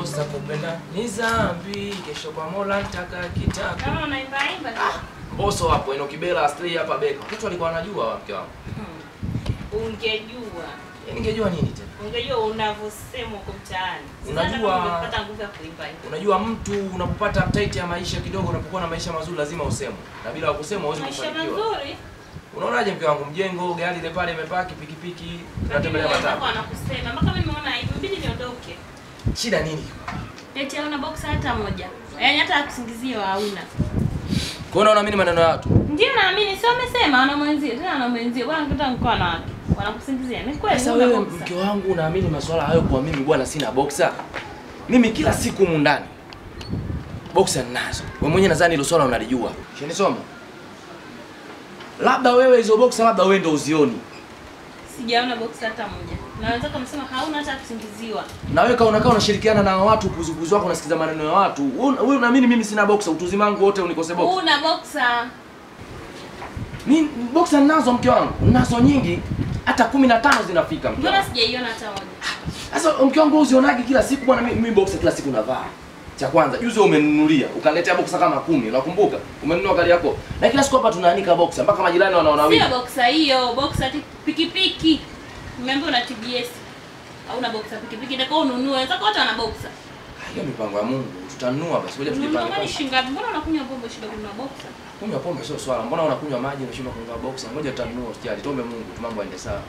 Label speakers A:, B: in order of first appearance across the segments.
A: kukosa kupenda ni dhambi, kesho kwa Mola nitaka kitabu.
B: Kama unaimba imba tu.
A: Mboso hapo ino Kibela Astray hapa Beka. Watoto walikuwa wanajua wa mke wangu.
B: Hmm. Ungejua.
A: Yaani ningejua nini tena?
B: Ungejua unavyosema huko mtaani. Sidhani
A: Unajua-
B: kama ungepata nguvu ya kuimba hivyo.
A: Unajua mtu unapopata update ya maisha kidogo, unapokuwa na maisha mazuri lazima usemwe. Na bila kusema huwezi
B: Maisha
A: kufanikiwa.
B: mazuri.
A: Unaonaje mke wangu mjengo, gari ile pale imepaki, pikipiki,
B: Lakini
A: tunatembelea
B: wenzako
A: matatu.
B: wanakusema mpaka mimi nimeona hivi mbidi niondoke.
A: Shida nini?
B: Eti hauna box hata moja. Yaani hata kusingiziwa hauna.
A: Kwa hiyo unaamini maneno ya watu?
B: Ndio naamini sio amesema wana mwenzio tena wana mwenzio bwana kuta mkoa na wake. Wanakusingizia. Ni kweli
A: Sasa
B: huna
A: wewe
B: boxer.
A: mke wangu unaamini masuala hayo kwa mimi bwana sina boxer? Mimi kila siku humu ndani boxer ninazo. Wewe mwenyewe nadhani hilo swala unalijua. Shenisoma. Labda wewe hizo boxer labda wewe ndio uzioni.
B: Sijaona box hata moja. Na wenzako wamesema hauna hata kusingiziwa.
A: Na wewe kaona kama unashirikiana na watu kuzukuzu wako unasikiza maneno ya watu. Wewe wewe unaamini mimi sina boxer, utuzi wangu wote unikose boxer.
B: Una boxer.
A: Mimi boxer ninazo mke wangu. Ninazo nyingi. Hata 15 zinafika mke
B: Mbona
A: wangu.
B: sijaiona hata moja?
A: Sasa mke wangu uzionage kila siku bwana, mimi mimi boxer kila siku navaa. Cha kwanza juzi wewe umenunulia, ukaniletea boxer kama kumi, unakumbuka? Umenunua gari yako. Na kila siku hapa tunaanika boxer mpaka majirani wanaona
B: Sio
A: wivu.
B: boxer hiyo, boxer ati pikipiki. Nimeambiwa una TBS. Hauna boxer pikipiki, ndio ununue. Wenzako wote wana boxer.
A: Hiyo mipango ya Mungu. Tutanunua basi. Ngoja
B: Ununua
A: tujipange.
B: mali
A: kwanza.
B: shilingi ngapi? Mbona unakunywa pombe shida kununua boxer?
A: Kunywa pombe sio swala. Mbona unakunywa maji unashindwa kununua boxer? Ngoja tutanunua usijali. Tuombe Mungu tu mambo yaende sawa.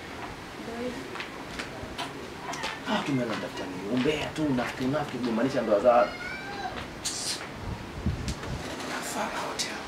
A: Ah, tumeona daftari. Umbea tu unafiki unafiki kugombanisha ndoa za watu. Nafaa wote hao.